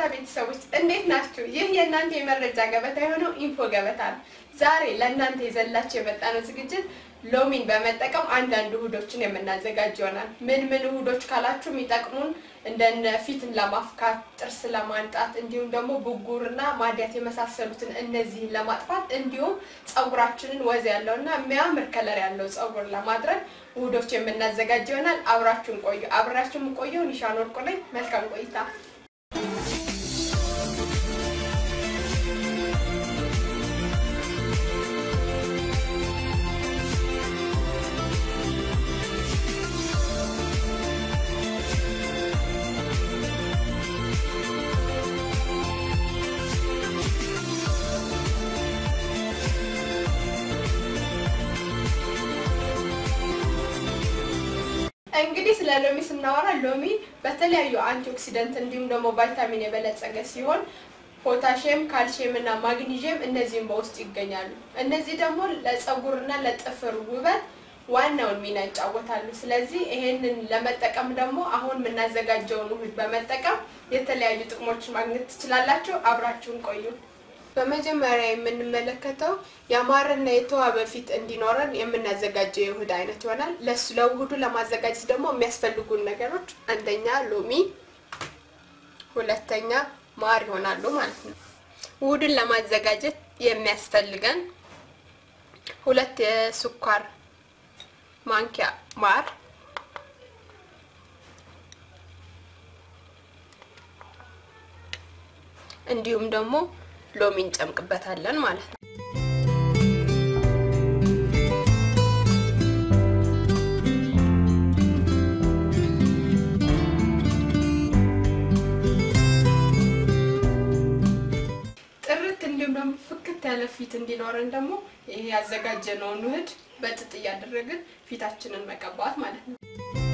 ቤተሰቦች እንዴት ናችሁ? ይህ የእናንተ የመረጃ ገበታ የሆነው ኢንፎ ገበታ ነው። ዛሬ ለእናንተ የዘላችሁ የመጣነው ዝግጅት ሎሚን በመጠቀም አንዳንድ ውህዶችን የምናዘጋጅ ይሆናል። ምን ምን ውህዶች ካላችሁ የሚጠቅሙን እንደነ ፊትን ለማፍካት፣ ጥርስ ለማንጣት እንዲሁም ደግሞ ብጉርና ማዲያት የመሳሰሉትን እነዚህን ለማጥፋት እንዲሁም ጸጉራችንን ወዝ ያለውና የሚያምር ከለር ያለው ጸጉር ለማድረግ ውህዶች የምናዘጋጅ ይሆናል። አብራችሁን ቆዩ። አብራችሁን ቆየው። ኒሻን ወርቁ ነኝ። መልካም ቆይታ። እንግዲህ ስለ ሎሚ ስናወራ ሎሚ በተለያዩ አንቲኦክሲደንት እንዲሁም ደግሞ ቫይታሚን የበለጸገ ሲሆን ፖታሽየም፣ ካልሽየም እና ማግኒዥየም እነዚህም በውስጡ ይገኛሉ። እነዚህ ደግሞ ለፀጉርና ለጥፍር ውበት ዋናውን ሚና ይጫወታሉ። ስለዚህ ይሄንን ለመጠቀም ደግሞ አሁን የምናዘጋጀውን ውህድ በመጠቀም የተለያዩ ጥቅሞችን ማግኘት ትችላላችሁ። አብራችሁን ቆዩ። በመጀመሪያ የምንመለከተው ያማረና የተዋበ ፊት እንዲኖረን የምናዘጋጀው የውህድ አይነት ይሆናል። ለሱ ለውህዱ ለማዘጋጀት ደግሞ የሚያስፈልጉን ነገሮች አንደኛ ሎሚ፣ ሁለተኛ ማር ይሆናሉ ማለት ነው። ውህዱን ለማዘጋጀት የሚያስፈልገን ሁለት የስኳር ማንኪያ ማር፣ እንዲሁም ደግሞ ሎሚ እንጨምቅበታለን ማለት ነው። ጥርት እንዲሁም ደግሞ ፍክት ያለ ፊት እንዲኖረን ደግሞ ይሄ ያዘጋጀነውን ውህድ በጥጥ እያደረግን ፊታችንን መቀባት ማለት ነው።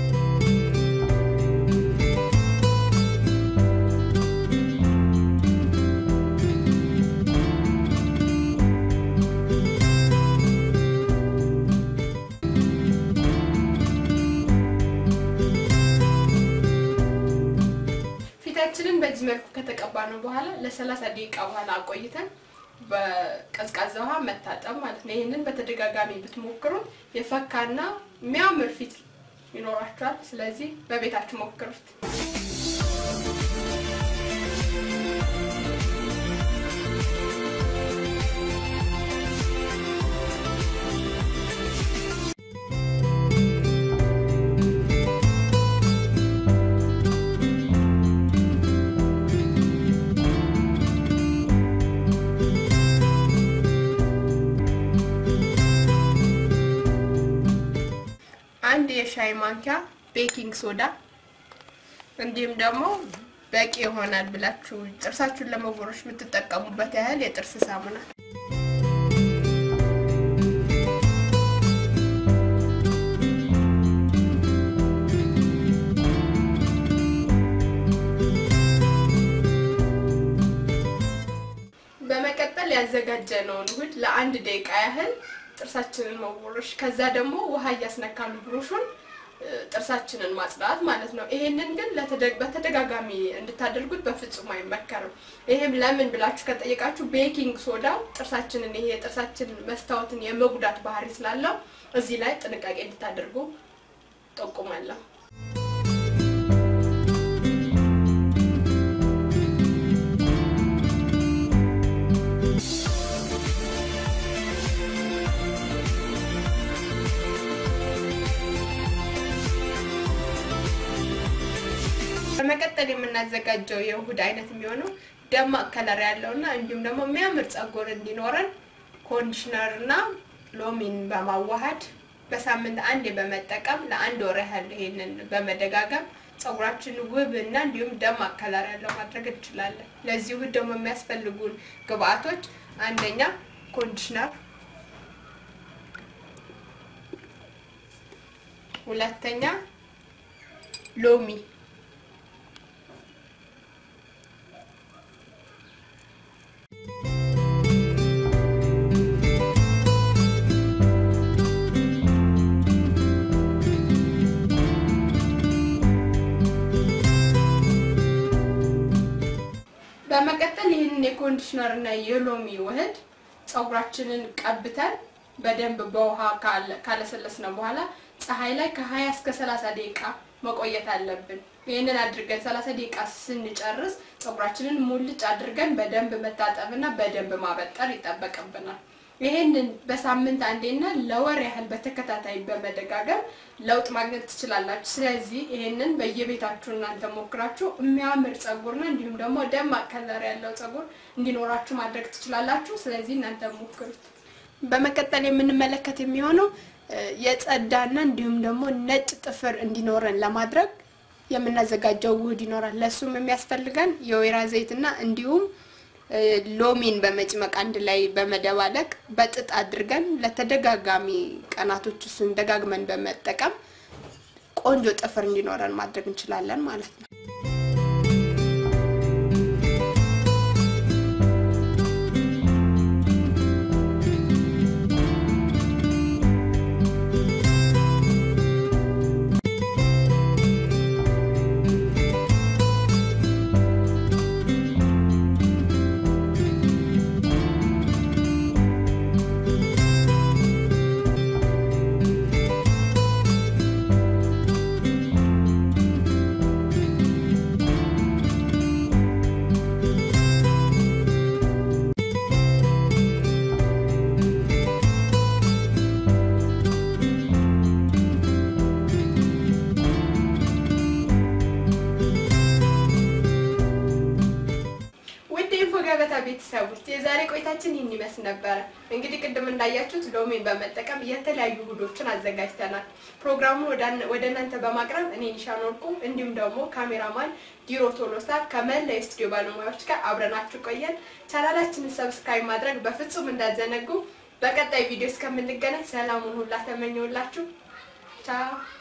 ፊታችንን በዚህ መልኩ ከተቀባ ነው በኋላ ለሰላሳ ደቂቃ በኋላ አቆይተን በቀዝቃዛ ውሃ መታጠብ ማለት ነው። ይህንን በተደጋጋሚ ብትሞክሩት የፈካና የሚያምር ፊት ይኖራችኋል። ስለዚህ በቤታችሁ ሞክሩት። አንድ የሻይ ማንኪያ ቤኪንግ ሶዳ እንዲሁም ደግሞ በቂ ይሆናል ብላችሁ ጥርሳችሁን ለመቦረሽ የምትጠቀሙበት ያህል የጥርስ ሳሙና በመቀጠል ያዘጋጀነውን ውህድ ለአንድ ደቂቃ ያህል ጥርሳችንን መቦረሽ ከዛ ደግሞ ውሃ እያስነካሉ ብሩሹን ጥርሳችንን ማጽዳት ማለት ነው። ይሄንን ግን በተደጋጋሚ እንድታደርጉት በፍጹም አይመከርም። ይሄም ለምን ብላችሁ ከጠየቃችሁ ቤኪንግ ሶዳው ጥርሳችንን ይሄ የጥርሳችን መስታወትን የመጉዳት ባህሪ ስላለው እዚህ ላይ ጥንቃቄ እንድታደርጉ ጠቁማለሁ። በመቀጠል የምናዘጋጀው የውህድ አይነት የሚሆነው ደማቅ ከለር ያለው እና እንዲሁም ደግሞ የሚያምር ጸጉር እንዲኖረን ኮንዲሽነር እና ሎሚን በማዋሃድ በሳምንት አንዴ በመጠቀም ለአንድ ወር ያህል ይሄንን በመደጋገም ጸጉራችን ውብ እና እንዲሁም ደማቅ ከለር ያለው ማድረግ እንችላለን። ለዚህ ውህድ ደግሞ የሚያስፈልጉን ግብአቶች አንደኛ ኮንዲሽነር፣ ሁለተኛ ሎሚ ኮንዲሽነር እና የሎሚ ውህድ ፀጉራችንን ቀብተን በደንብ በውሃ ካለሰለስነ በኋላ ፀሐይ ላይ ከ20 እስከ 30 ደቂቃ መቆየት አለብን። ይህንን አድርገን 30 ደቂቃ ስንጨርስ ፀጉራችንን ሙልጭ አድርገን በደንብ መታጠብና በደንብ ማበጠር ይጠበቅብናል። ይሄንን በሳምንት አንዴና ለወር ያህል በተከታታይ በመደጋገም ለውጥ ማግኘት ትችላላችሁ። ስለዚህ ይሄንን በየቤታችሁ እናንተ ሞክራችሁ የሚያምር ፀጉርና እንዲሁም ደግሞ ደማቅ ከለር ያለው ፀጉር እንዲኖራችሁ ማድረግ ትችላላችሁ። ስለዚህ እናንተ ሞክሩት። በመቀጠል የምንመለከት የሚሆነው የጸዳና እንዲሁም ደግሞ ነጭ ጥፍር እንዲኖረን ለማድረግ የምናዘጋጀው ውህድ ይኖራል። ለሱም የሚያስፈልገን የወይራ ዘይትና እንዲሁም ሎሚን በመጭመቅ አንድ ላይ በመደባለቅ በጥጥ አድርገን ለተደጋጋሚ ቀናቶች እሱን ደጋግመን በመጠቀም ቆንጆ ጥፍር እንዲኖረን ማድረግ እንችላለን ማለት ነው። ገበታ ቤተሰቦች የዛሬ ቆይታችን ይህን ይመስል ነበረ። እንግዲህ ቅድም እንዳያችሁት ሎሚን በመጠቀም የተለያዩ ውህዶችን አዘጋጅተናል። ፕሮግራሙን ወደ እናንተ በማቅረብ እኔ ኒሻን ወርቁ እንዲሁም ደግሞ ካሜራማን ዲሮ ቶሎሳ ከመላ የስቱዲዮ ባለሙያዎች ጋር አብረናችሁ ቆየን። ቻናላችንን ሰብስክራይብ ማድረግ በፍጹም እንዳዘነጉ። በቀጣይ ቪዲዮ እስከምንገናኝ ሰላሙን ሁላ ተመኘውላችሁ። ቻው